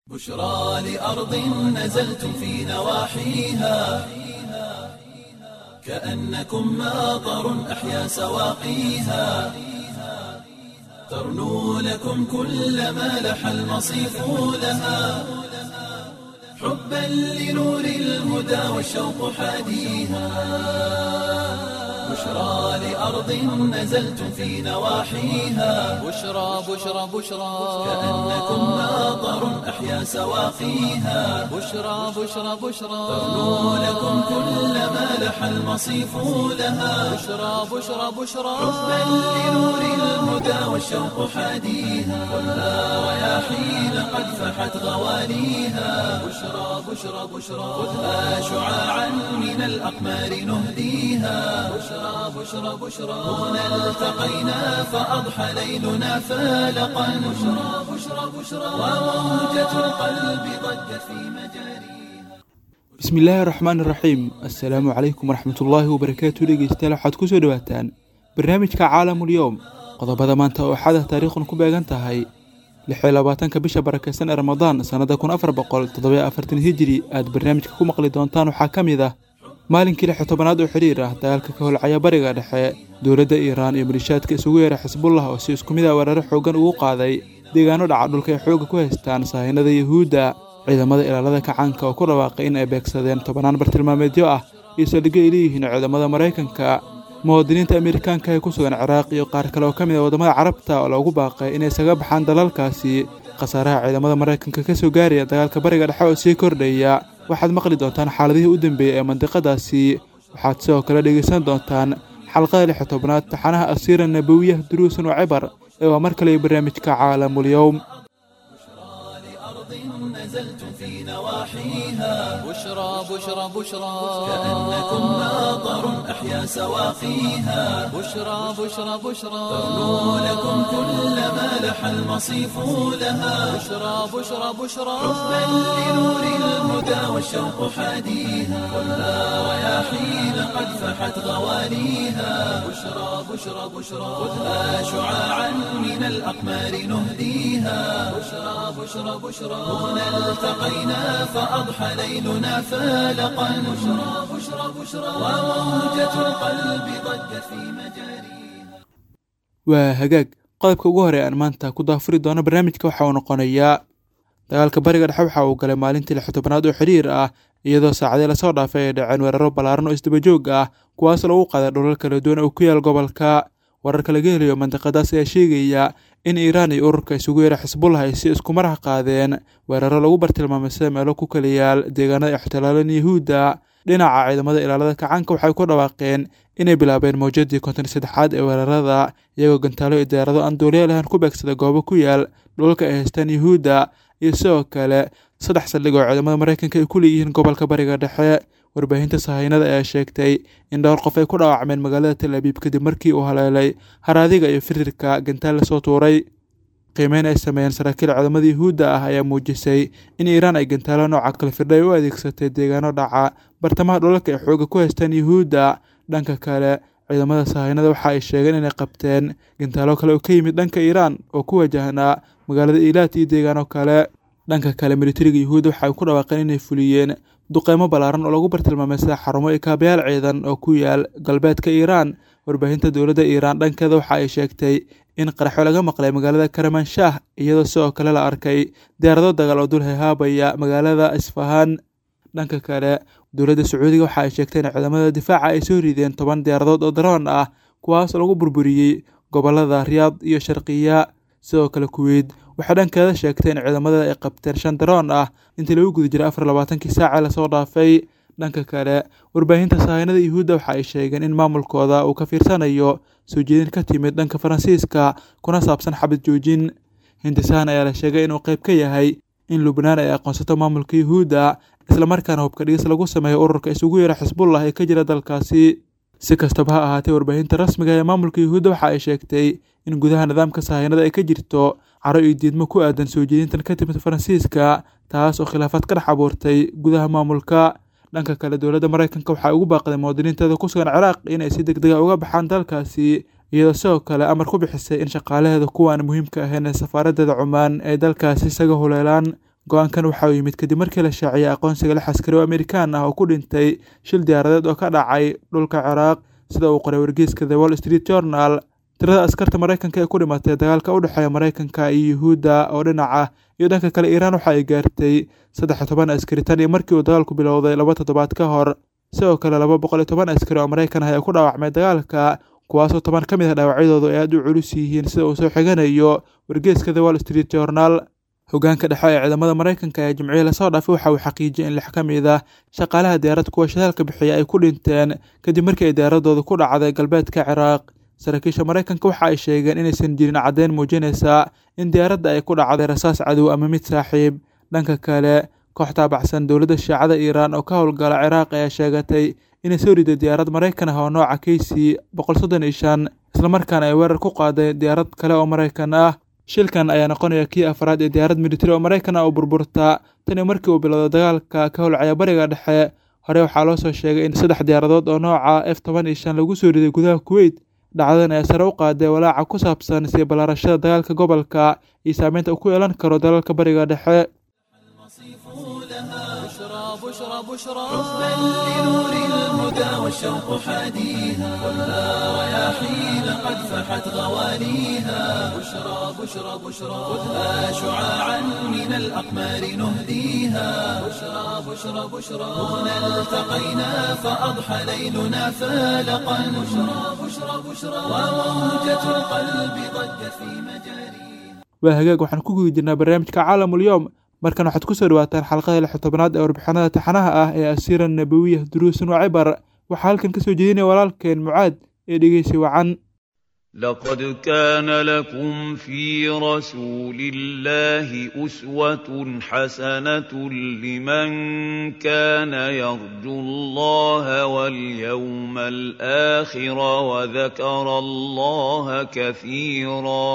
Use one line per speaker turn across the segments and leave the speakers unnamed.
بشرى لأرض نزلتم في نواحيها كأنكم ماطر أحيا سواقيها ترنو لكم كل ما لح المصيف لها حبا لنور الهدى والشوق حاديها بشرى لأرض نزلتم في نواحيها
بشرى بشرى بشرى
كأنكم ماطر أحيا سواقيها
بشرى بشرى بشرى
ترنو لكم كل ما لح المصيف لها
بشرى بشرى بشرى
حبا لنور الهدى والشوق حاديها خذها رياحين قد فحت غواليها بشرى بشرى بشرى خذها شعاعا من الأقمار نهديها بشرى بشرى بشرى هنا التقينا فأضحى ليلنا فالقا بشرى بشرى بشرى وموجة القلب ضجت في مجاريها
bismi illaahi raxmaan iraxiim assalaamu calaykum waraxmatullaahi wabarakaatu dhegeystayaal waxaad kusoo dhawaataan barnaamijka caalamul-yowm qodobada maanta oo xada taariikhun ku beegan tahay lixiyo labaatanka bisha barakeysan ee ramadaan sannada kun afar boqol toddobiyo afartan hijiri aad barnaamijka ku maqli doontaan waxaa ka mid ah maalinkii lixyo tobanaad oo xidhiir ah dagaalka ka holcaya bariga dhexe dowladda iiraan iyo malishaadka isugu yeera xisbullah oo si isku mid ah weeraro xoogan ugu qaaday deegaano dhaca dhulka ay xoogga ku haystaan saahinada yuhuudda ciidamada ilaalada kacaanka oo ku dhawaaqay in ay beegsadeen tobanaan bartilmaameedyo ah iyo saldhigyo ay leeyihiin ciidamada maraykanka muwaadiniinta amerikaanka ee ku sugan ciraaq iyo qaar kale oo ka mid ah waddamada carabta oo loogu baaqay inay isaga baxaan dalalkaasi khasaaraha ciidamada maraykanka ka soo gaaraya dagaalka bariga dhexe oo sii kordhaya waxaad maqli doontaan xaaladihii u dambeeyey ee mandiqadaasi waxaad sidoo kale dhegaysan doontaan xalqada lixyo tobnaad taxanaha asiira nabawiyah duruusan oo cibar ee waa mar kale barnaamijka caalamulyowm
أرض نزلتم في نواحيها
بشرى بشرى بشرى
كأنكم ماطر أحيا سواقيها
بشرى بشرى بشرى
ترنو لكم كل ما لح المصيف لها
بشرى بشرى بشرى
حبا لنور الهدى والشوق حاديها خذها رياحين قد فحت غواليها بشرى بشرى بشرى خذها شعاعا من الأقمار نهديها بشرى بشرى بشرى هنا التقينا فأضحى ليلنا فالقا بشرى بشرى بشرى وموجة القلب ضجت في مجاريها
waa hagaag qodobka ugu hore aan maanta ku daafuri doono barnaamijka waxa uu noqonayaa dagaalka bariga dhexe waxa uu galay maalintii lixyo tobanaad oo xiriir ah iyadoo saacadii lasoo dhaafay ay dhaceen weeraro ballaaran oo isdabajoog ah kuwaas lagu qaaday dhulal kala duwan oo ku yaal gobolka wararka laga helayo mandiqadaas ayaa sheegaya in iiraan iyo ururka isugu yeera xisbullah ay si isku maraha qaadeen weeraro lagu bartilmaamay sida meelo ku kala yaal deegaanada ay ixtilaaleen yuhuudda dhinaca ciidamada ilaalada kacaanka waxay ku dhawaaqeen inay bilaabeen mawjadii konton saddexaad ee weerarada iyagoo gantaalo iyo diyaarado aan duuliya lahayn ku beegsada goobo ku yaal dhulalka ay haystaan yuhuudda iyo sidoo kale saddex saldhig oo ciidamada maraykanka ay ku leeyihiin gobolka bariga dhexe warbaahinta sahaynada ayaa sheegtay in dhowr qof ay ku dhaawacmeen magaalada tel abiib kadib markii uu haleelay haraadiga iyo firirka gantaal lasoo tuuray qiimeyn ay sameeyeen saraakiil ciidamada yuhuudda ah ayaa muujisay in iiraan ay gantaalo nooca kale firdha ay u adeegsatay deegaano dhaca bartamaha dhulalka ay xooga ku haystaan yuhuudda dhanka kale ciidamada sahaynada waxa ay sheegeen inay qabteen gantaalo kale oo ka yimid dhanka iiraan oo ku wajahnaa magaalada iilaad iyo deegaano kale dhanka kale militariga yuhuudda waxa ay ku dhawaaqeen inay fuliyeen duqeymo ballaaran oo lagu bartilmaamay sida xarumo iyo kaabayaal ciidan oo ku yaal galbeedka iiraan warbaahinta dowladda iiraan dhankeeda waxa ay sheegtay in qaraxo laga maqlay magaalada karamanshah iyadoo sidoo kale la arkay diyaarado dagaal oo dul hehaabaya magaalada isfahaan dhanka kale dowladda sacuudiga waxa ay sheegtay in ciidamada difaaca ay soo rideen toban diyaaradood oo daroon ah kuwaas lagu burburiyey gobolada riyaad iyo sharqiya sidoo kale kuweyt waxay dhankeeda sheegtay in ciidamada ay qabteen shan daroon ah intii lagu guda jiray afar labaatankii saaca lasoo dhaafay dhanka kale warbaahinta sahaynada yuhuudda waxa ay sheegeen in maamulkooda uu ka fiirsanayo soo jeedin ka timid dhanka faransiiska kuna saabsan xabad joojin hindisahan ayaa la sheegay inuu qayb ka yahay in lubnaan ay aqoonsato maamulka yuhuudda islamarkaana hubka dhigis lagu sameeyo ururka isugu yeera xisbullah ee ka jira dalkaasi si kastaba ha ahaatee warbaahinta rasmiga ee maamulka yuhuudda waxa ay sheegtay in gudaha nidaamka sahaynada ay ka jirto caro iyo diidmo ku aadan soo jeedintan ka timid faransiiska taas oo khilaafaad ka dhex abuurtay gudaha maamulka dhanka kale dowladda maraykanka waxaa ugu baaqday muwaadiniinteeda ku sugan ciraaq inay si deg dega uga baxaan dalkaasi iyadoo sidoo kale amar ku bixisay in shaqaalaheeda kuwaan muhiimka ahayn ee safaaradeeda cumaan ay dalkaasi isaga huleelaan go-aankan waxa uu yimid kadib markii la shaaciyay aqoonsiga lix askari oo amerikaan ah oo ku dhintay shil diyaaradeed oo ka dhacay dhulka ciraaq sida uu qoray wargeyska the wall street journal tirada askarta maraykanka ee ku dhimatay dagaalka u dhexeeya maraykanka iyo yuhuudda oo dhinaca iyo dhanka kale iiraan waxa ay gaartay saddex iyo toban askari tan iyo markii uu dagaalku bilowday laba toddobaad ka hor sidoo kale laba boqol iyo toban askari oo maraykan ah ayaa ku dhaawacmay dagaalka kuwaasoo toban ka mid ah dhaawacyadoodu ay aad u culus yihiin sida uu soo xiganayo wargeyska the wall street journal hogaanka dhexe ee ciidamada maraykanka ee jimcihii lasoo dhaafay waxa uu xaqiijiyay in lix ka mid ah shaqaalaha diyaarad kuwa shidaalka bixiya ay ku dhinteen kadib markii ay diyaaradooda ku dhacday galbeedka ciraaq saraakiisha maraykanka waxa ay sheegeen inaysan jirin caddeyn muujinaysa in diyaaradda ay ku dhacday rasaas cadow ama mid saaxiib dhanka kale koox taabacsan dowladda shiicada iiraan oo ka howlgala ciraaq ayaa sheegatay inay soo riday diyaarad maraykan ah oo nooca keysi boqol soddon iyo shan islamarkaana ay weerar ku qaaday diyaarad kale oo maraykan ah shilkan ayaa noqonaya kii afraad ee diyaarad militari oo maraykan ah oo burburta tan iyo markii uu bilowday dagaalka ka howlcaya bariga dhexe hore waxaa loo soo sheegay in saddex diyaaradood oo nooca f toban iyo shan lagu soo riday gudaha kuweyt dhacdadan ayaa sare u qaaday walaaca ku saabsan sii ballaarashada dagaalka gobolka iyo saameynta uu ku yeelan karo dalalka bariga dhexe
بشرى بشرى بشرى
بل لنور الهدى والشوق حاديها ولا رياحين قد فحت غواليها بشرى بشرى بشرى خذها شعاعا من الأقمار نهديها بشرى بشرى بشرى هنا التقينا فأضحى ليلنا فالقا بشرى بشرى بشرى وموجة القلب ضجت في مجاريها
waa hagaag waxaan ku guda jirnaa barnaamijka caalamul yowm markan waxaad ku soo dhawaataan xalqada lix tobanaad ee warbixinada taxanaha ah ee asiira nabawiya duruusun wa cibar waxaa halkan ka soo jeedinaya walaalkeen mucaad ee dhegeysi wacan
لقد كان لكم في رسول الله أسوة حسنة لمن كان يرجو الله واليوم الآخر وذكر الله كثيرا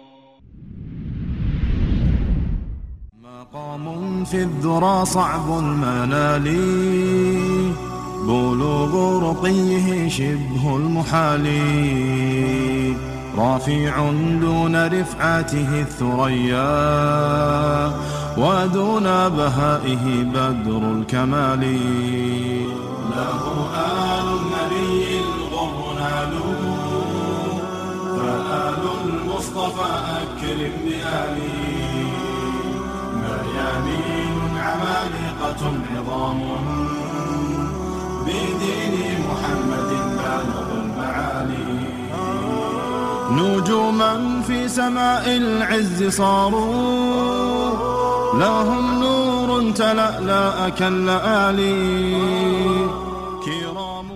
مقام في الذرى صعب المنال بلوغ رقيه شبه المحال رافع دون رفعته الثريا ودون بهائه بدر الكمال له آل النبي الغر نالوا فآل المصطفى أكرم بآله مريانين عمالقة عظام بدين محمد بالغ المعالي نجوما في سماء العز صاروا لهم نور تلألأ كاللآلي كرام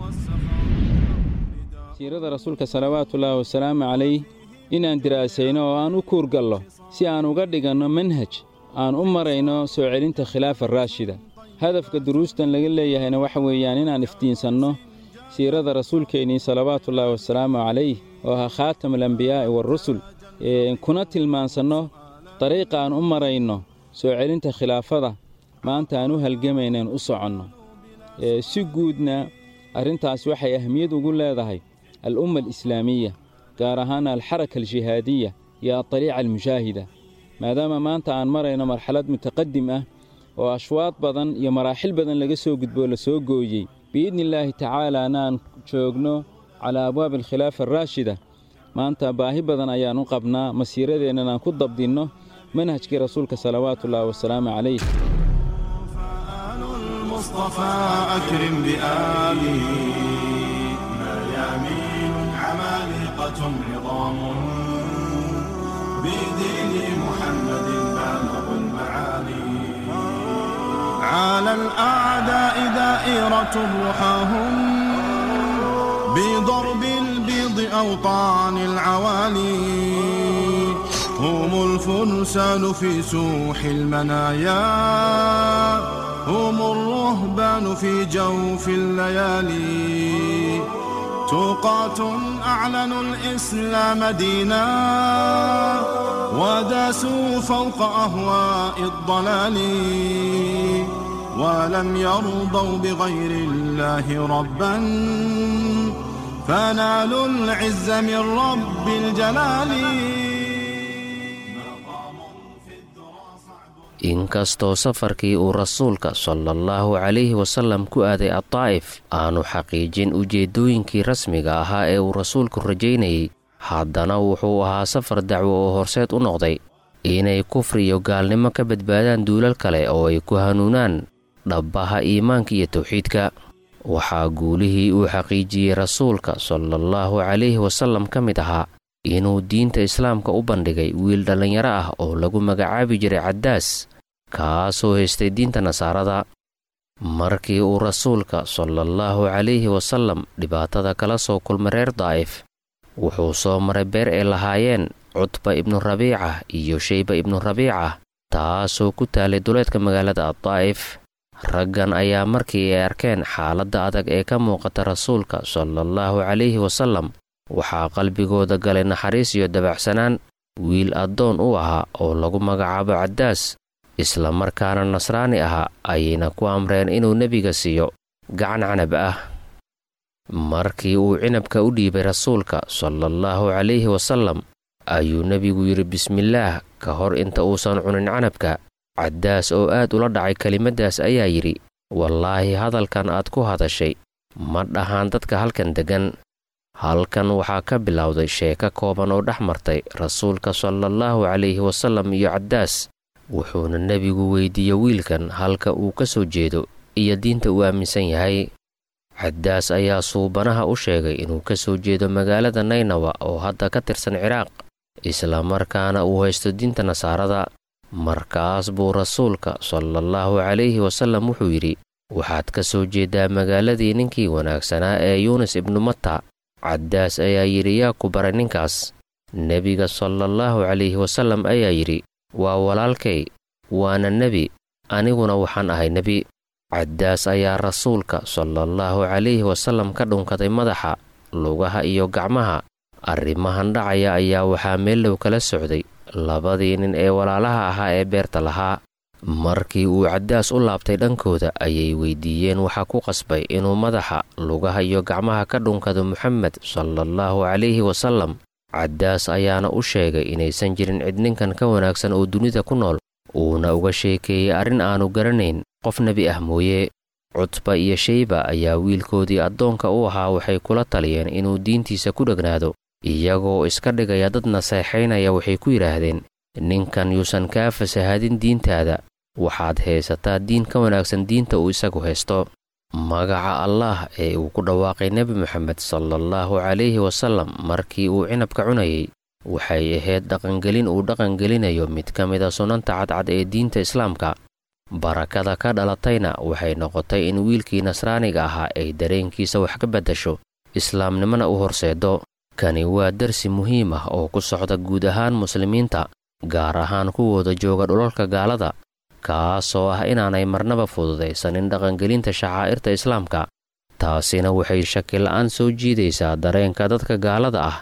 والسخاء
siirada rasuulka salawaatullaahi wasalaamu calayh inaan diraasayno oo aan u kuurgallo si aan uga dhiganno manhaj aan u marayno soo celinta khilaafa raashida hadafka duruustan laga leeyahayna waxa weeyaan inaan iftiinsanno siirada rasuulkeennii salawaatullaahi wasalaamu calayh oo ahaa khaatam alambiyaa'i waarusul kuna tilmaansanno dariiqa aan u marayno soo celinta khilaafada maanta aan u halgamaynaen u soconno si guudna arrintaas waxay ahmiyad ugu leedahay al'umma alislaamiya gaar ahaana alxaraka aljihaadiya iyo adaliica almushaahida maadaama maanta aan marayno marxalad mutaqadim ah oo ashwaad badan iyo maraaxil badan laga soo gudboo la soo gooyey biidni illaahi tacaalaana aan joogno calaa abwaabi alkhilaafa araashida maanta baahi badan ayaan u qabnaa masiiradeennan aan ku dabdinno manhajkii rasuulka salawaatullaahi wasalaamu calayh
فآل المصطفى أكرم بآله مريامين عمالقة عظام بدين محمد بالغ المعالي على الأعداء دائرة رحاهم بضرب البيض أوطان العوالي هم الفرسان في سوح المنايا هم الرهبان في جوف الليالي توقات أعلنوا الإسلام دينا وداسوا فوق أهواء الضلال ولم يرضوا بغير الله ربا فنالوا العز من رب الجلال
inkastoo safarkii uu rasuulka salaallahu calayhi wasallam ku aaday addaa'if aanu xaqiijin ujeeddooyinkii rasmiga ahaa ee uu rasuulku rajaynayey haddana wuxuu ahaa safar dacwo oo horseed u noqday inay kufri iyo gaalnimo ka badbaadaan duulal kale oo ay ku hanuunaan dhabbaha iimaanka iyo tawxiidka waxaa guulihii uu xaqiijiyey rasuulka salaallahu calayhi wasallam ka mid ahaa inuu diinta islaamka u bandhigay wiil dhallinyaro ah oo lagu magacaabi jiray caddaas kaasoo haystay diinta nasaarada markii uu rasuulka salaallahu calayhi wasallam dhibaatada kala soo kulmay reer daa'if wuxuu soo maray beer ay lahaayeen cutba ibnu rabiica iyo shayba ibnu rabiica taasoo ku taalay duleedka magaalada addaa'if raggan ayaa markii ay arkeen xaaladda adag ee ka muuqata rasuulka salaallahu calayhi wasallam waxaa qalbigooda galay naxariis iyo dabacsanaan wiil addoon u ahaa oo lagu magacaabo caddaas isla markaana nasraani ahaa ayayna ku amreen inuu nebiga siiyo gacan canab ah markii uu cinabka u dhiibay rasuulka salaallahu calayhi wasallam ayuu nebigu yidhi bismillaah ka hor inta uusan cunin canabka caddaas oo aad ula dhacay kelimaddaas ayaa yidhi wallaahi hadalkan aad ku hadashay ma dhahaan dadka halkan deggan halkan waxaa ka bilowday sheeko kooban oo dhex martay rasuulka salaallahu calayhi wasallam iyo caddaas wuxuuna nebigu weydiiyey wiilkan halka uu ka soo jeedo iyo diinta uu aaminsan yahay caddaas ayaa suubanaha u sheegay inuu ka soo jeedo magaalada naynawa oo hadda ka tirsan ciraaq isla markaana uu haysto diinta nasaarada markaas buu rasuulka salaallahu calayhi wasallam wuxuu yidhi waxaad ka soo jeeddaa magaaladii ninkii wanaagsanaa ee yuunis ibnu matta caddaas ayaa yidhi yaa ku baray ninkaas nebiga salaallahu calayhi wasallam ayaa yidhi waa walaalkay waana nebi aniguna waxaan ahay nebi caddaas ayaa rasuulka salaallahu calayhi wasallam ka dhunkaday madaxa lugaha iyo gacmaha arrimahan dhacaya ayaa waxaa meellow kala socday labadii nin ee walaalaha ahaa ee beerta lahaa markii uu caddaas u laabtay dhankooda ayay weydiiyeen waxaa ku qasbay inuu madaxa lugaha iyo gacmaha ka dhunkado moxamed salaallahu calayhi wasallam caddaas ayaana u sheegay inaysan jirin cid ninkan ka wanaagsan oo dunida ku nool uuna uga sheekeeyey arrin aanu garanayn qof nebi ah mooye cutba iyo shayba ayaa wiilkoodii addoonka u ahaa waxay kula taliyeen inuu diintiisa ku dhegnaado iyagoo iska dhigaya dad naseexaynaya waxay ku yidhaahdeen ninkan yuusan kaa fasahaadin diintaada waxaad haysataa diin ka wanaagsan diinta uu isagu haysto magaca allaah ee uu ku dhawaaqay nebi moxamed salaallahu calayhi wasallam markii uu cinabka cunayay waxay ahayd dhaqangelin uu dhaqangelinayo mid ka mida sunanta cadcad ee diinta islaamka barakada ka dhalatayna waxay noqotay in wiilkii nasraaniga ahaa ay dareenkiisa wax ka beddasho islaamnimona u horseedo kani waa darsi muhiim ah oo ku socda guud ahaan muslimiinta gaar ahaan kuwooda jooga dhulalka gaalada kaasoo ah inaanay marnaba fududaysanin dhaqangelinta shacaa'irta islaamka taasina waxay shakila'aan soo jiidaysaa dareenka dadka gaalada ah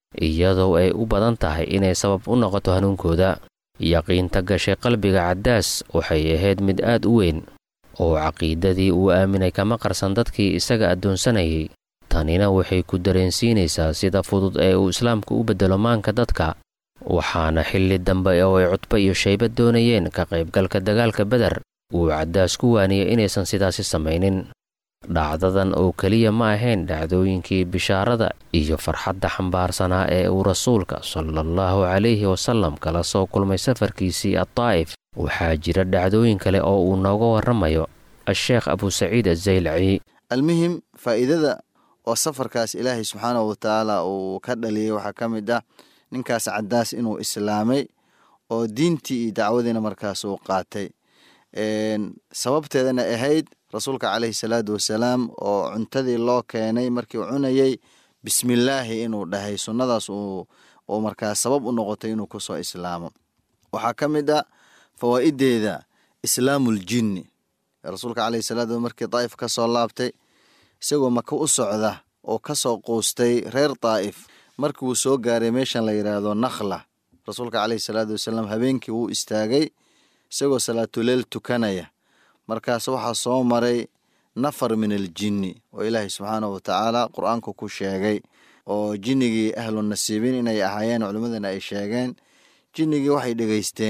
iyadoo ay u badan tahay inay sabab u noqoto hanuunkooda yaqiinta gashay qalbiga caddaas waxay ahayd mid aad u weyn oo caqiidadii uu aaminay kama qarsan dadkii isaga addoonsanayay tanina waxay ku dareensiinaysaa sida fudud ee uu islaamku u beddelo maanka dadka waxaana xilli dambe oo ay cudbo iyo shayba doonayeen ka qaybgalka dagaalka beder uu caddaas ku waaniyey inaysan sidaasi samaynin dhacdadan oo keliya ma ahayn dhacdooyinkii bishaarada iyo farxadda xambaarsanaa ee uu rasuulka salaallahu calayhi wasallam kala soo kulmay safarkiisii addaa'if waxaa jira dhacdooyin kale oo uu nooga warramayo a-sheekh abusaciid azaylaci
almuhim faa'iidada oo safarkaas ilaahay subxaanahu watacaala uu ka dhaliyey waxaa ka mid ah ninkaas caddaas inuu islaamay oo diintii iyo dacwadiina markaas uu qaatay sababteedana ahayd rasuulka caleyhi salaatu wasalaam oo cuntadii loo keenay markii uu cunayey bismillaahi inuu dhahay sunnadaas uu markaas sabab u noqotay inuu kusoo islaamo waxaa ka mid ah fawaa'ideeda islaamul jinni rasuulka caleyhi salaatu markii daa'if ka soo laabtay isagoo maka u socda oo ka soo quustay reer daa'if markii uu soo gaaray meeshan la yidhaahdo nakhla rasuulka caleyhi salaatu wasalaam habeenkii wuu istaagay isagoo salaatuleel tukanaya markaas waxaa soo maray nafar min aljinni oo ilaahay subxaanahu watacaala qur-aanku ku sheegay oo jinnigii ahlu nasiibiin inay ahaayeen culimmadana ay sheegeen jinnigii waxay dhegeysteen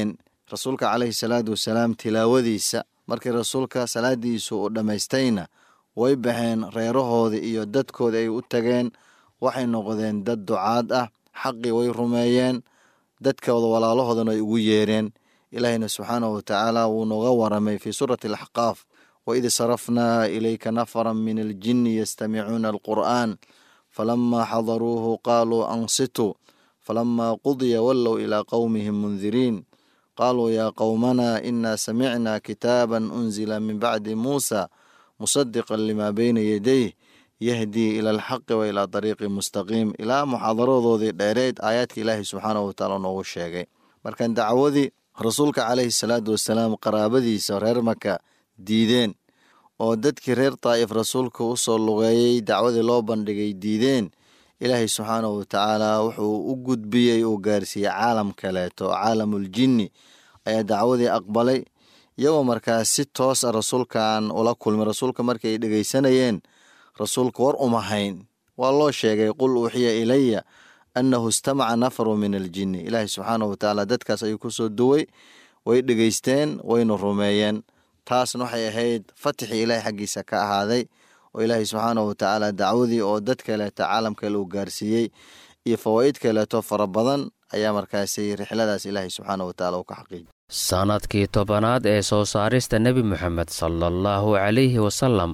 rasuulka caleyhi salaatu wasalaam tilaawadiisa markii rasuulka salaadiisu uu dhammaystayna way baxeen reerahoodii iyo dadkoodii ay u tageen waxay noqdeen dad ducaad ah xaqii way rumeeyeen dadkooda walaalahoodana ay ugu yeereen ilaahayna subxaanahu watacaala wuu nooga waramay fii suurati alaxqaaf waid sarafnaa ilayka nafaran min aljinni yastamicuuna alqur'aan falamaa xadaruuhu qaaluu ansituu falamaa qudiya wallow ilaa qowmihim mundiriin qaaluu yaa qowmanaa inaa samicnaa kitaaban unzila min bacdi muusa musadiqan limaa beyna yadayh yahdii ila alxaqi wa ilaa dariiqi mustaqiim ilaa muxaadaradoodii dheereed aayaadka ilaahay subxaanahu watacaala noogu sheegay markan dacwadii rasuulka caleyhi salaatu wasalaam qaraabadiisa reer maka diideen oo dadkii reer daa'if rasuulka u soo lugeeyey dacwadii loo bandhigay diideen ilaahay subxaanahu watacaala wuxuu u gudbiyey uu gaarsiiyey caalam kaleeto caalamuljinni ayaa dacwadii aqbalay iyagoo markaas si toos a rasuulkaan ula kulmay rasuulka markii ay dhegeysanayeen rasuulka war uma hayn waa loo sheegay qul uuxiya ilaya annahu istamaca nafaru min aljinni ilaahay subxaanahu watacaala dadkaas ayuu kusoo duway way dhegeysteen wayna rumeeyeen taasna waxay ahayd fatixii ilaahay xaggiisa ka ahaaday oo ilaahay subxaanahu watacaala dacwadii oo dad kaleeto caalam kale uu gaarsiiyey iyo fawaa'id kaleeto fara badan ayaa markaasi rixladaas ilaahay subxaanahu watacaala uu ka xaqiijiyay
sannadkii tobanaad ee soo saarista nebi moxamed sala allahu calayhi wasallam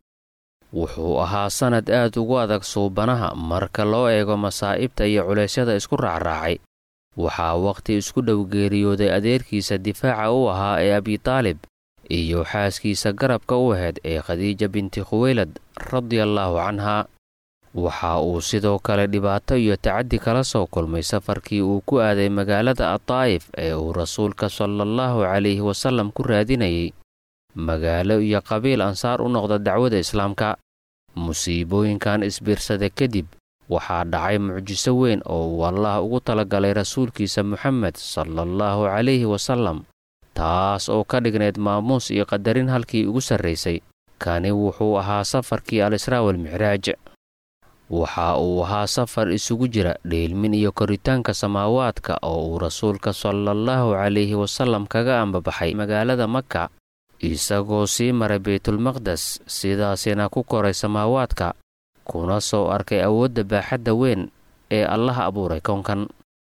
wuxuu ahaa sannad aad ugu adag suubanaha marka loo eego masaa'ibta iyo culeysyada isku raacraacay waxaa wakhti isku dhow geeriyooday adeerkiisa difaaca u ahaa ee abitaalib iyo xaaskiisa garabka u ahayd ee khadiija binti khuweylad radiallaahu canhaa waxa uu sidoo kale dhibaato iyo tacaddi kala soo kulmay safarkii uu ku aaday magaalada adaa'if ee uu rasuulka salaallahu calayhi wasallam ku raadinayay magaalo iyo qabiil ansaar u noqda dacwada islaamka musiibooyinkan isbiirsada kadib waxaa dhacay mucjiso weyn oo uu allah ugu talagalay rasuulkiisa moxamed salaallahu calayhi wasallam taas oo ka dhignayd maamuus iyo qadarin halkii ugu sarraysay kani wuxuu ahaa safarkii al-israa walmicraaj waxa uu ahaa safar isugu jira dheelmin iyo koritaanka samaawaadka oo uu rasuulka salaallahu calayhi wasallam kaga ambabaxay magaalada maka isagoo sii maray baytulmaqdes sidaasina ku koray samaawaadka kuna soo arkay awoodda baaxadda weyn ee allaha abuuray kownkan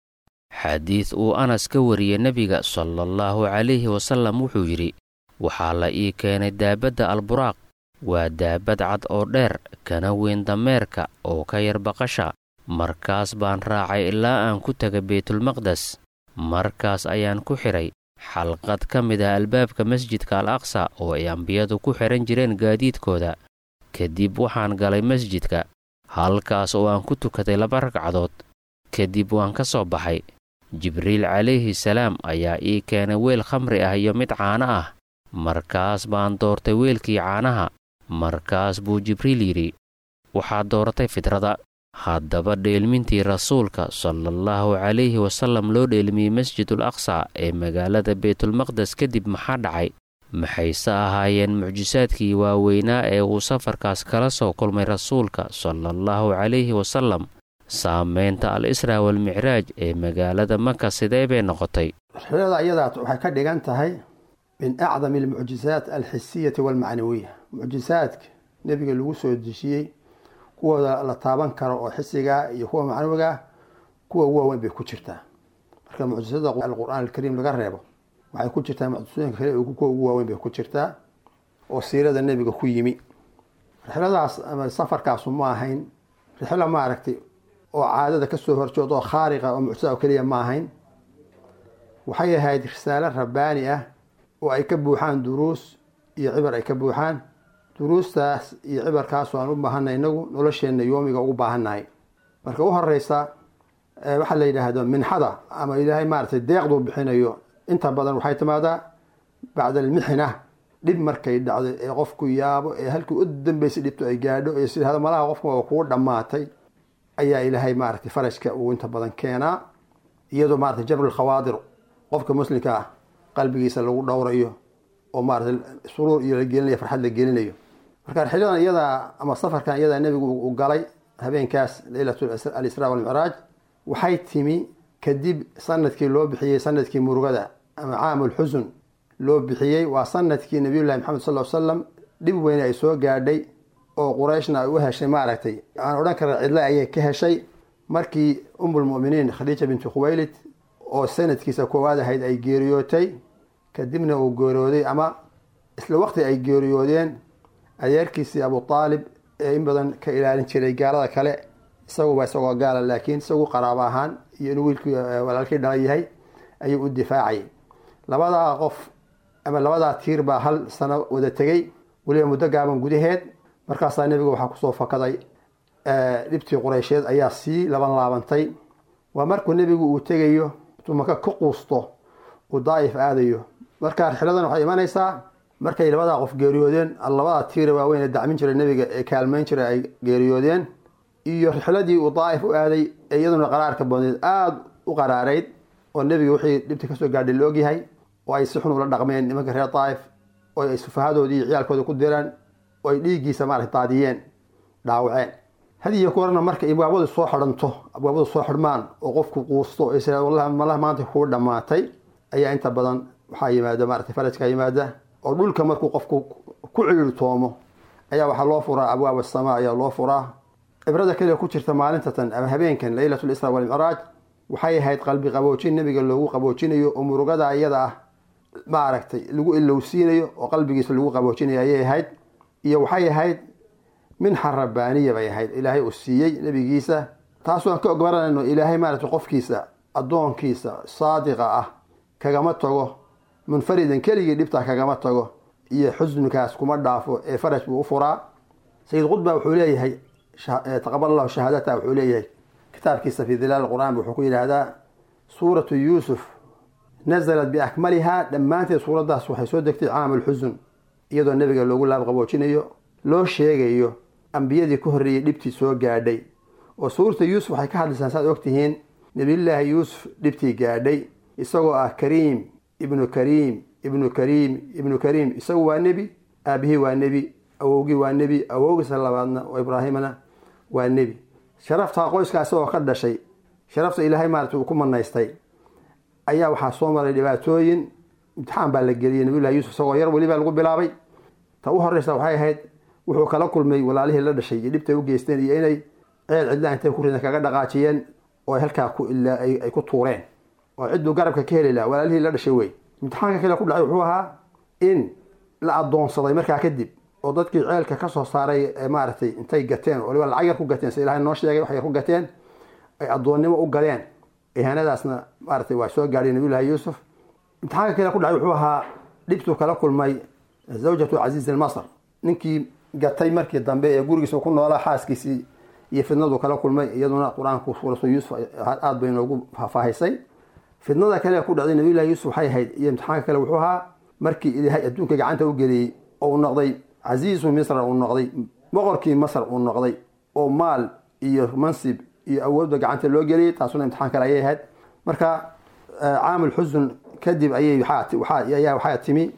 xadiid uu anas ka wariyey nebiga salaallahu calayhi wasallam wuxuu yidhi waxaa la ii keenay daabadda alburaaq waa daabad cad oo dheer kana weyn dameerka oo ka yar baqasha markaas baan raacay ilaa aan ku tegay baytulmaqdes markaas ayaan ku xidhay xalqad ka mid ah albaabka masjidka al aqsa oo ay ambiyadu ku xidhan jireen gaadiidkooda kadib waxaan galay masjidka halkaas oo aan ku tukaday laba ragcadood kadib waan ka soo baxay jibriil calayhi salaam ayaa ii keenay weel khamri ah iyo mid caano ah markaas baan doortay weelkii caanaha markaas buu jibriil yidhi waxaad dooratay fidrada haddaba dheelmintii rasuulka salaallahu calayhi wasallam loo dheelmiyey masjidul aqsa ee magaalada baytulmaqdes kadib maxaa dhacay maxayse ahaayeen mucjisaadkii waaweynaa ee uu safarkaas kala soo kulmay rasuulka salaallahu calayhi wasallam saamaynta al israa walmicraaj ee magaalada maka sidee bay noqotay
rixlada iyadaas waxay ka dhigan tahay min acdami almucjisaat alxisiyati walmacnawiya mucjisaadka nebiga lagu soo dejiyey kuwooda la taaban karo oo xisigaa iyo kuwa macnawigaa kuwa ugu waaweyn bay ku jirtaa marka mucjisada alqur'aan alkariim laga reebo waxay ku jirtaa mucjisooyinka kale kuwa ugu waaweyn bay ku jirtaa oo siirada nebiga ku yimi rixladaas ama safarkaasu ma ahayn rixlo maaragtay oo caadada kasoo horjeed oo khaariqa oo mucjisada oo keliya ma ahayn waxay ahayd risaalo rabbaani ah oo ay ka buuxaan duruus iyo cibar ay ka buuxaan duruustaas iyo cibarkaas aan u baahanay inagu nolosheenna yoomiga ugu baahannahay marka u horeysa waxaa la yidhaahdo minxada ama ilaahay maaragtay deeqduu bixinayo inta badan waxay timaadaa bacda almixna dhib markay dhacdo ee qofku yaabo ee halkii u dambeysay dhibto ay gaadho ee sida malaha qofka waa kugu dhammaatay ayaa ilaahay maaragtay farajka uu inta badan keenaa iyadoo maaragtay jabru khawaadir qofka muslimka ah qalbigiisa lagu dhowrayo oo maaragtay suruur iyo la gelinayo farxad la gelinayo marka rixiladan iyadaa ama safarkan iyadaa nebigu uu galay habeenkaas leylat alisraa walmicraaj waxay timi kadib sanadkii loo bixiyey sanadkii murugada ama caamulxusun loo bixiyey waa sanadkii nabiyullahi maxamed sal l slam dhib weyne ay soo gaadhay oo qurayshna ay u heshay maaragtay aan odhan kara cidle ayay ka heshay markii umulmuminiin khadiija binti khuwaylid oo sanadkiisa koowaad ahayd ay geeriyootay kadibna uu geeriyooday ama isla waqti ay geeriyoodeen adeerkiisii abu aalib ee in badan ka ilaalin jiray gaalada kale isaguba isagoo gaala laakiin isagu qaraabo ahaan iyo inuu wiilkii walaalkii dhala yahay ayuu u difaacayay labadaa qof ama labadaa tiir baa hal sano wada tegey weliba muddo gaaban gudaheed markaasaa nebiga waxaa kusoo fakaday dhibtii qureysheed ayaa sii laban laabantay waa markuu nebigu uu tegayo intuu maka ka quusto uu daa'if aadayo marka rixiladan waxay imanaysaa markay labadaa qof geeriyoodeen labadaa tiira waaweyn ee dacmin jiray nebiga ee kaalmayn jiray ay geeriyoodeen iyo rixladii uu daa'if u aaday ee iyaduna qaraarka badneed aada u qaraarayd oo nebiga wixii dhibta kasoo gaadhay la ogyahay oo ay si xun ula dhaqmeen nimanka reer daa'if oo ay sufahadoodii iyo ciyaalkooda ku direen oo ay dhiiggiisa maarata daadiyeen dhaawaceen hadiyo kuwarna marka abwaabadu soo xidhanto abwaabadu soo xidhmaan oo qofku quusto isra wallahi malaha maanta kuu dhammaatay ayaa inta badan waxaa yimaada maarata farajka yimaada oo dhulka markuu qofku ku ciirtoomo ayaa waxaa loo furaa abwaab asamaa ayaa loo furaa cibrada kaliya ku jirta maalintatan ama habeenkan leylat lisra walmicraaj waxay ahayd qalbi qaboojin nebiga loogu qaboojinayo oo murugada iyada ah maaragtay lagu ilowsiinayo oo qalbigiisa lagu qaboojinayo ayay ahayd iyo waxay ahayd minxa rabbaaniya bay ahayd ilaahay uu siiyey nebigiisa taasoo aan ka ogbaranayno ilaahay maaragtay qofkiisa addoonkiisa saadiqa ah kagama tago munfaridan keligii dhibtaa kagama tago iyo xusnikaas kuma dhaafo ee faraj buu u furaa sayid qudba wuxuu leeyahay taqabal allahu shahaadata wuxuu leeyahay kitaabkiisa fi dilaal qur-aan wuxuu ku yidhaahdaa suuratu yuusuf nazalat biakmalihaa dhammaanteed suuraddaas waxay soo degtay caamulxusun iyadoo nebiga loogu laabqaboojinayo loo sheegayo ambiyadii ka horreeyey dhibtii soo gaadhay oo suurata yuusuf waxay ka hadlaysaan saad ogtihiin nebiyullaahi yuusuf dhibtii gaadhay isagoo ah kariim ibnu kariim ibnu kariim ibnu kariim isagu waa nebi aabihii waa nebi awowgii waa nebi awowgiisa labaadna oo ibraahimna waa nebi sharaftaa qoyskaa isagoo ka dhashay sharafta ilaahay maarata uu ku manaystay ayaa waxaa soo maray dhibaatooyin imtixaan baa la geliyey nabiyullahi yuusuf isagoo yar welibaa lagu bilaabay ta u horeysa waxay ahayd wuxuu kala kulmay walaalihii la dhashay iyo dhibtay u geysteen iyo inay ceel cidla intay ku ridan kaga dhaqaajiyeen oo ay halkaa ay ku tuureen oo cidduu garabka ka heli laha walaalihii la dhashay wey imtixaanka kale ku dhacay wuxuu ahaa in la adoonsaday markaa kadib oo dadkii ceelka kasoo saaray ee maaragtay intay gateen waliba lacag yar ku gateen si ilahay noo sheegay wax yar ku gateen ay addoonnimo u galeen ihaanadaasna maaratay waa soo gaadhay nabiyullahi yuusuf imtixaanka kale ku dhacay wuxuu ahaa dhibtuu kala kulmay zawjatu casiiz almasr ninkii gatay markii dambe ee gurigiisa ku noolaa xaaskiisii iyo fidnadu kala kulmay iyaduna qur-aanku suuratu yuusuf aada bay noogu faahfaahisay fidnada kale ku dhacday nabiyullahi yuusuf waxay ahayd iyo imtixaanka kale wuxuu ahaa markii ilaahay adduunka gacanta u geliyey oo uu noqday casiisu misra uu noqday boqorkii masr uu noqday oo maal iyo mansib iyo awoodba gacanta loo geliyey taasuna imtixaan kale ayay ahayd marka caamul xusun kadib ayay ayaa waxaa timi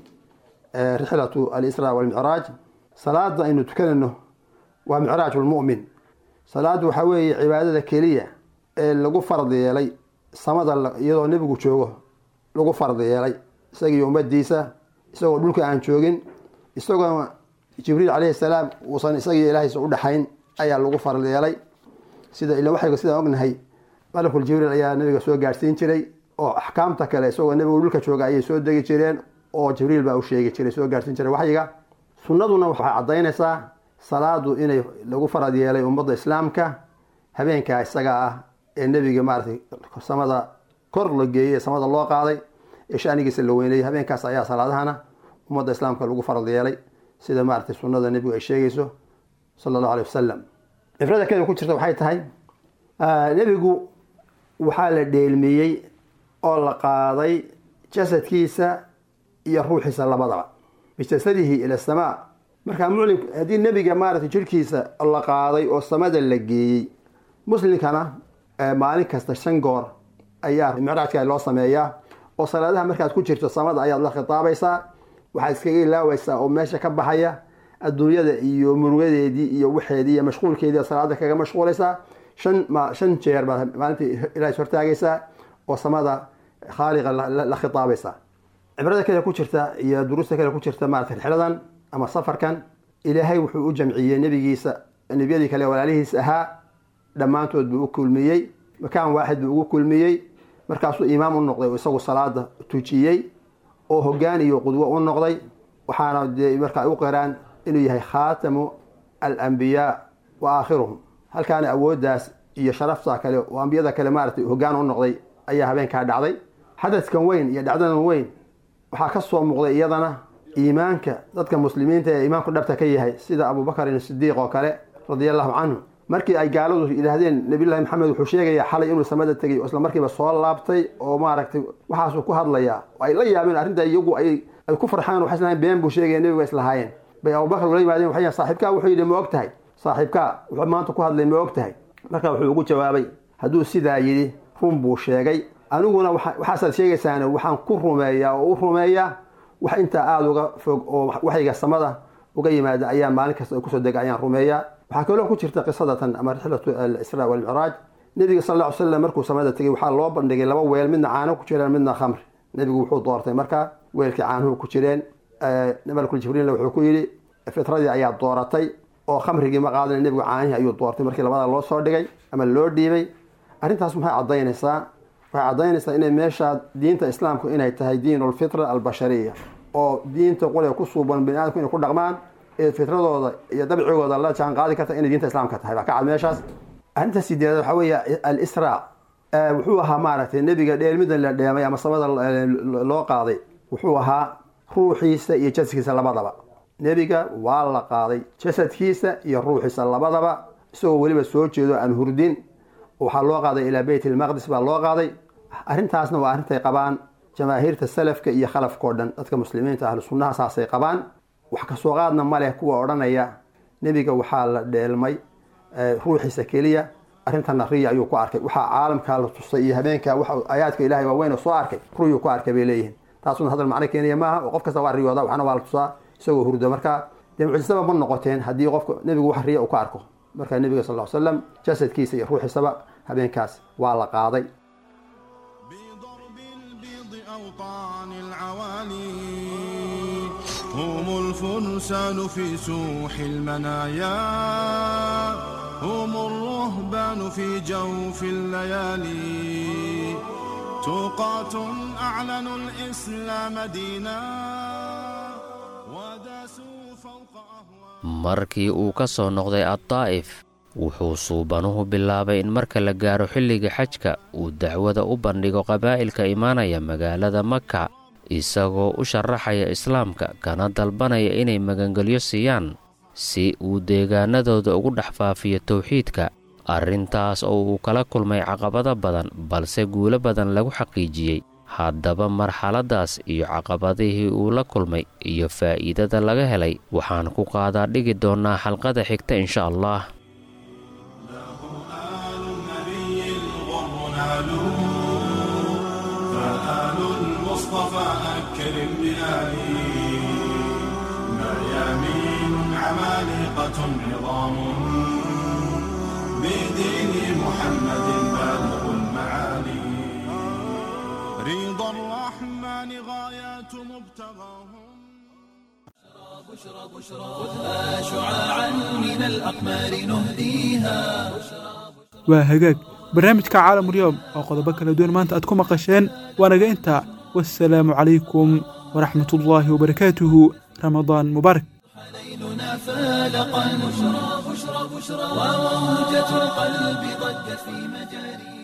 rixlatu alisra walmicraaj salaada aynu tukanayno waa micraaj lmu'min salaadu waxaa weeye cibaadada keliya ee lagu fard yeelay samada iyadoo nebigu joogo lagu fard yeelay isagiiyo ummadiisa isagoo dhulka aan joogin isagoo jibriil calayhi salaam uusan isagiiyo ilaahaysa u dhexayn ayaa lagu fard yeelay sida ila waxayga sidaan ognahay malakul jibriil ayaa nabiga soo gaadhsiin jiray oo axkaamta kale isagoo nebigu dhulka jooga ayay soo degi jireen oo jibriil baa u sheegi jiray soo gaadhsiin jiray waxyiga sunnaduna waxay caddaynaysaa salaadu inay lagu farad yeelay ummadda islaamka habeenkaa isaga ah ee nebiga maaratay samada kor la geeyey ee samada loo qaaday ee shanigiisa la weynayay habeenkaas ayaa salaadahana ummadda islaamka lagu farad yeelay sida maaratay sunnada nebigu ay sheegayso sala allahu alay wasalam cibrada keda ku jirta waxay tahay nebigu waxaa la dheelmiyey oo la qaaday jasadkiisa iyo ruuxiisa labadaba bijasadihi ila samaa markaa muclim haddii nebiga maaratay jirhkiisa la qaaday oo samada la geeyey muslimkana maalin kasta shan goor ayaa micraajka loo sameeyaa oo salaadaha markaad ku jirto samada ayaad la khitaabaysaa waxaad iskaga ilaawaysaa oo meesha ka baxaya adduunyada iyo murugadeedii iyo waxeedii iyo mashquulkeedii salaada kaga mashquulaysaa shan shan jeer baad maalintii ilaahis hortaagaysaa oo samada khaaliqa la khitaabaysaa cibrada kale ku jirta iyo duruusta kale ku jirta maarata rixladan ama safarkan ilaahay wuxuu u jamciyey nebigiisa nebiyadii kale walaalihiis ahaa dhammaantood buu u kulmiyey makaan waaxid buu ugu kulmiyey markaasuu imaam u noqday oo isagu salaada tujiyey oo hogaan iyo qudwo u noqday waxaana dee markaa u qiraan inuu yahay khaatamu alambiyaa wa aakhiruhum halkaana awooddaas iyo sharafta kale oo ambiyada kale maaratay hogaan u noqday ayaa habeenkaa dhacday xadadkan weyn iyo dhacdadan weyn waxaa ka soo muuqday iyadana iimaanka dadka muslimiinta ee iimaanku dhabta ka yahay sida abubakarin sidiiq oo kale radia allahu canhu markii ay gaaladu yidhaahdeen nabiyullahi maxamed wuxuu sheegayaa xalay inuu samada tegay oo isla markiiba soo laabtay oo maaragtay waxaasuu ku hadlayaa oo ay la yaabeen arrinta iyagu ay ay ku farxaan waxay islahayn been buu sheegaya nebiga islahaayeen bay abubakar ula yimaadeen waxay yihin saaxiibkaa wuxuu yidhi ma og tahay saaxiibkaa wuxuu maanta ku hadlay ma og tahay marka wuxuu ugu jawaabay hadduu sidaa yidhi run buu sheegay aniguna waxaasaad sheegaysaan waxaan ku rumeeyaa oo u rumeeyaa wax intaa aada uga fog oo waxayga samada uga yimaada ayaa maalin kasta kusoo dega ayaan rumeeyaa waxaa kaloo ku jirta qisadatan ama rixlatu alisraa walmicraaj nebiga sal ll ly slam markuu samada tegay waxaa loo bandhigay laba weel midna caano ku jireen midna khamr nebigu wuxuu doortay marka weelkii caanuhu ku jireen malkul jibriilna wuxuu ku yidhi fitradii ayaa dooratay oo khamrigii ma qaadan nebigu caanihii ayuu doortay markii labada loo soo dhigay ama loo dhiibay arrintaas maxay caddaynaysaa waxay caddaynaysaa inay meesha diinta islaamku inay tahay diin lfitra albashariya oo diinta qole ku suuban bani aadamku inay ku dhaqmaan ee fitradooda iyo dabcigooda la jaan qaadi karta inay diinta islaamka tahay baa ka cad meeshaas arrinta sideedaad waxaa weeye alisraa wuxuu ahaa maaragtay nebiga dheelmida la dheemay ama samada loo qaaday wuxuu ahaa ruuxiisa iyo jasadkiisa labadaba nebiga waa la qaaday jasadkiisa iyo ruuxiisa labadaba isagoo weliba soo jeedo aan hurdin waxaa loo qaaday ilaa beyt ilmaqdis baa loo qaaday arrintaasna waa arrintay qabaan jamaahiirta salafka iyo khalafkao dhan dadka muslimiinta ahlu sunnaha saasay qabaan wax kasoo qaadna ma leh kuwa odhanaya nebiga waxaa la dheelmay ruuxiisa keliya arrintana riya ayuu ku arkay waxaa caalamkaa la tusay iyo habeenka wax aayaadka ilahay waaweyn oo soo arkay ruyuu ku arkay bay leeyihiin taasuna hadal macno keenaya maaha oo qof kasta waa riyooda waxna waa la tusaa isagoo hurdo marka dee mucjisaba ma noqoteen haddii qofka nebigu wax riya uu ka arko marka nebiga sal ll ly slam jasadkiisa iyo ruuxiisaba habeenkaas waa la qaaday
أوطان العوالي هم الفرسان في سوح المنايا هم الرهبان في جوف الليالي توقات أعلنوا الإسلام دينا وداسوا فوق أهوال
markii uu ka soo noqday addaa'if wuxuu suubanuhu bilaabay in marka la gaaro xilliga xajka uu dacwada u bandhigo qabaa'ilka imaanaya magaalada maka isagoo u sharaxaya islaamka kana dalbanaya inay magangelyo siiyaan si uu deegaanadooda ugu dhex faafiyo towxiidka arrintaas oo uu kala kulmay caqabado badan balse guulo badan lagu xaqiijiyey haddaba marxaladdaas iyo caqabadihii uu la kulmay iyo faa'iidada laga helay waxaan ku qaadaa dhigi doonnaa xalqada xigta insha allah
آل النبي الغر نالوا فآل المصطفى أكرم بآله ميامين عمالقة عظام بدين محمد بالغ المعالي رضا الرحمن غايات مبتغاهم
بشرى بشرى خذها شعاعا من الأقمار نهديها
waa hagaag barnaamijka caalamulyoom oo qodobo kala duwan maanta aad ku maqasheen waanaga intaa wasalaamu calaykum waraxmatullaahi wabarakaatuhu ramadaan mubaarak
ليلنا فالقا بشرى بشرى بشرى وموجة القلب ضجت في مجاري